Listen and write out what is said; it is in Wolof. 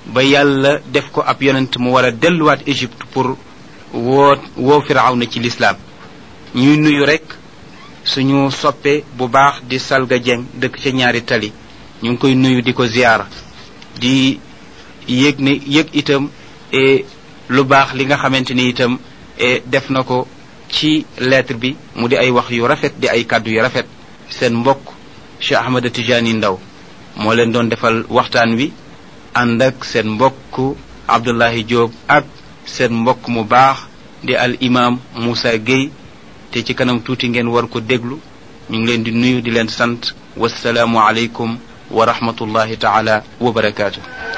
ba yàlla def ko ab yonent mu war a delluwaat Égypte pour woo woo Firawna ci lislaam ñuy nuyu rek suñu soppe bu baax di Salga Dieng dëkk ca ñaari tali ñu ngi koy nuyu di ko ziyaara di yëg ne yëg itam e lu baax li nga xamante ni itam e def na ko ci lettre bi mu di ay wax yu rafet di ay kàddu yu rafet seen mbokk Cheikh Ahmada Tijani Ndaw moo leen doon defal waxtaan wi ànd ak seen mbokk Abdullahi Diop ak seen mbokk mu baax di al imam Moussa Gueye te ci kanam tuuti ngeen war ko déglu ñu ngi leen di nuyu di leen sant wasalaamu aleykum wa rahmatullahi taala wa barakaatu